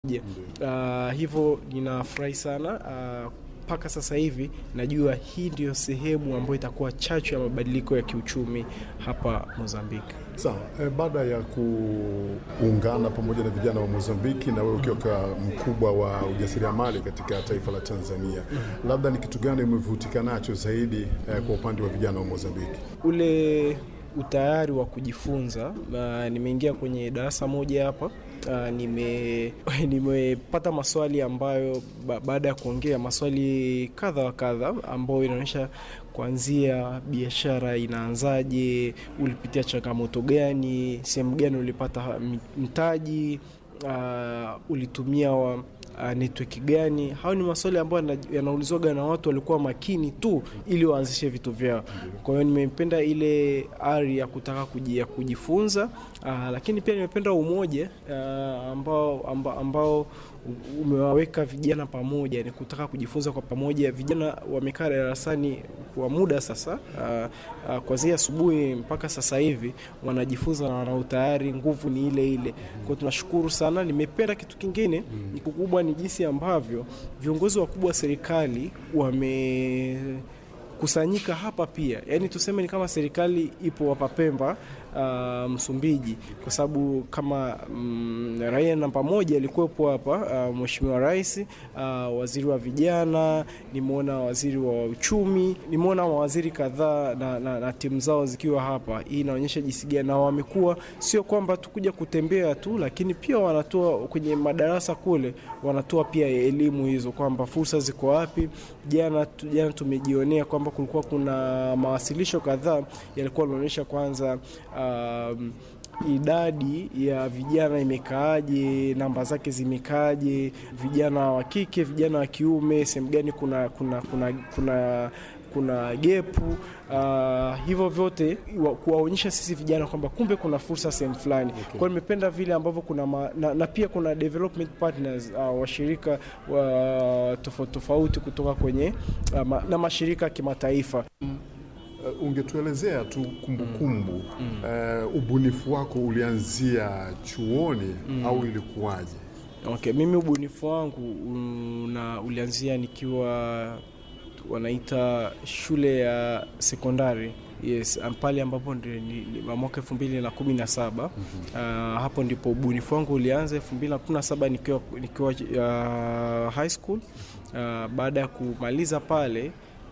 Uh, hivyo ninafurahi sana mpaka uh, sasa hivi najua hii ndio sehemu ambayo itakuwa chachu ya mabadiliko ya kiuchumi hapa Mozambiki. Sawa. E, baada ya kuungana pamoja na vijana wa Mozambiki na wewe ukiwa mkubwa wa ujasiriamali katika taifa la Tanzania, labda ni kitu gani umevutika nacho zaidi e, kwa upande wa vijana wa Mozambiki? Ule utayari wa kujifunza. Uh, nimeingia kwenye darasa moja hapa uh, nime nimepata maswali ambayo ba, baada ya kuongea maswali kadha wa kadha ambayo inaonyesha kuanzia biashara inaanzaje, ulipitia changamoto gani, sehemu gani ulipata mtaji, uh, ulitumia wa, uh, network gani. Hayo ni maswali ambayo yanaulizwaga na watu walikuwa makini tu ili waanzishe vitu vyao. Kwa hiyo nimependa ile ari ya kutaka kujia kujifunza, uh, lakini pia nimependa umoja uh, ambao, ambao, ambao umewaweka vijana pamoja, ni kutaka kujifunza kwa pamoja. Vijana wamekaa darasani kwa muda sasa, uh, uh, kuanzia asubuhi mpaka sasa hivi wanajifunza na wana utayari, nguvu ni ile ile. Kwa hiyo tunashukuru sana. Nimependa kitu kingine ni kikubwa ni jinsi ambavyo viongozi wakubwa wa serikali wame kusanyika hapa pia, yaani tuseme ni kama serikali ipo hapa Pemba, uh, Msumbiji, kwa sababu kama mm, raia namba moja alikuwepo hapa, uh, Mheshimiwa Rais, uh, waziri wa vijana, nimeona waziri wa uchumi, nimeona mawaziri kadhaa na, na, na timu zao zikiwa hapa. Hii inaonyesha jinsi gani na wamekuwa sio kwamba tukuja kutembea tu, lakini pia wanatoa kwenye madarasa kule, wanatoa pia elimu hizo kwamba fursa ziko wapi. Jana jana tumejionea kwamba kulikuwa kuna mawasilisho kadhaa yalikuwa yanaonyesha kwanza um, idadi ya vijana imekaaje, namba zake zimekaaje, vijana wa kike, vijana wa kiume, sehemu gani kuna kuna kuna kuna kuna gepu uh, hivyo vyote kuwaonyesha sisi vijana kwamba kumbe kuna fursa sehemu fulani. Okay. Kwa hiyo nimependa vile ambavyo kuna ma, na, na pia kuna development partners uh, washirika wa tofauti tofauti kutoka kwenye uh, ma, na mashirika ya kimataifa. Uh, ungetuelezea tu kumbukumbu mm. uh, ubunifu wako ulianzia chuoni mm. au ilikuwaje? Okay, mimi ubunifu wangu una, ulianzia nikiwa wanaita shule ya sekondari yes, pale ambapo mwaka elfu mbili na kumi na saba uh, hapo ndipo ubunifu wangu ulianza. elfu mbili na kumi na saba nikiwa, nikiwa uh, high school uh, baada ya kumaliza pale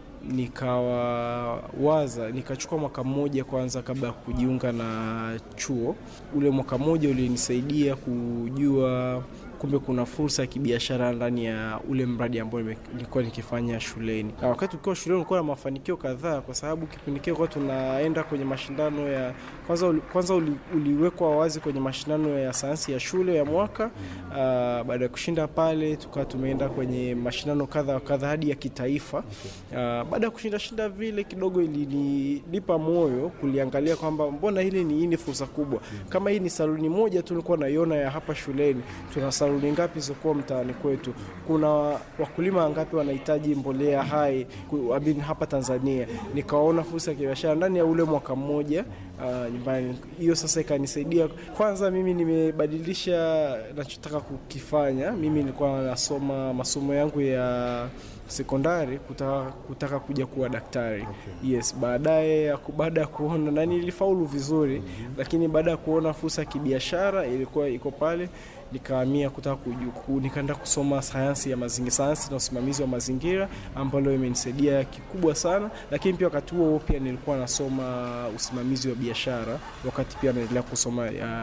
nikawaza nikachukua mwaka mmoja kwanza kabla ya kujiunga na chuo. Ule mwaka mmoja ulinisaidia kujua kumbe kuna fursa ya kibiashara ndani ya ule mradi ambao nilikuwa nikifanya shuleni. Na wakati ukiwa shuleni ulikuwa na mafanikio kadhaa, kwa sababu kipindi kile kwa tunaenda kwenye mashindano ya kwanza, uli, kwanza uli, uliwekwa wazi kwenye mashindano ya sayansi ya shule ya mwaka. Uh, baada ya kushinda pale tukawa tumeenda kwenye mashindano kadha wa kadha hadi ya kitaifa. Uh, baada ya kushinda shinda vile kidogo ilinipa moyo kuliangalia kwamba mbona hili ni hii ni fursa kubwa. Kama hii ni saluni moja tu nilikuwa naiona ya hapa shuleni, tuna saluni ngapi zokuwa mtaani kwetu? Kuna wakulima wangapi wanahitaji mbolea hai hapa Tanzania? Nikaona fursa ya kibiashara ndani ya ule mwaka mmoja uh, nyumbani. Hiyo sasa ikanisaidia kwanza, mimi nimebadilisha nachotaka kukifanya. Mimi nilikuwa nasoma masomo yangu ya sekondari kutaka, kutaka kuja kuwa daktari. Okay. Yes, baadaye baada ya kuona na nilifaulu vizuri, mm -hmm. Lakini baada ya kuona fursa ya kibiashara ilikuwa iko pale nikahamia kutaka nikaenda kusoma sayansi ya mazingira, sayansi na usimamizi wa mazingira ambalo imenisaidia kikubwa sana. Lakini pia wakati huo pia nilikuwa nasoma usimamizi wa biashara, wakati pia naendelea kusoma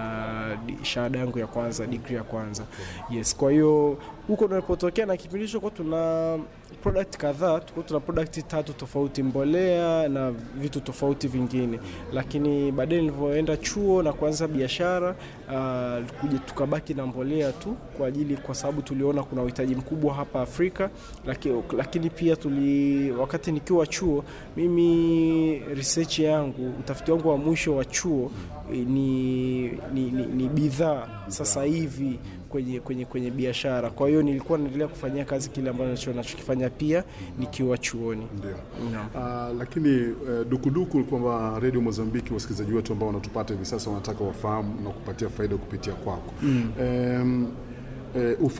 uh, shahada yangu ya kwanza, degree ya kwanza. Yes, kwa hiyo huko nilipotokea na kipindi hicho kwa tuna product kadhaa, tulikuwa tuna product tatu tofauti, mbolea na vitu tofauti vingine, lakini baadaye nilivyoenda chuo na kuanza biashara uh, kuja tukabaki na mbolea tu kwa ajili, kwa sababu tuliona kuna uhitaji mkubwa hapa Afrika, lakini, lakini pia tuli, wakati nikiwa chuo mimi research yangu utafiti wangu wa mwisho wa chuo ni, ni, ni, ni bidhaa sasa hivi kwenye, kwenye, kwenye biashara. Kwa hiyo nilikuwa naendelea kufanyia kazi kile ambacho nachokifanya pia nikiwa chuoni. Ndio. Uh, lakini uh, dukuduku kwamba Radio Mozambiki, wasikilizaji wetu ambao wanatupata hivi sasa wanataka wafahamu na kupatia faida kupitia kwako. Mm. Um, uh,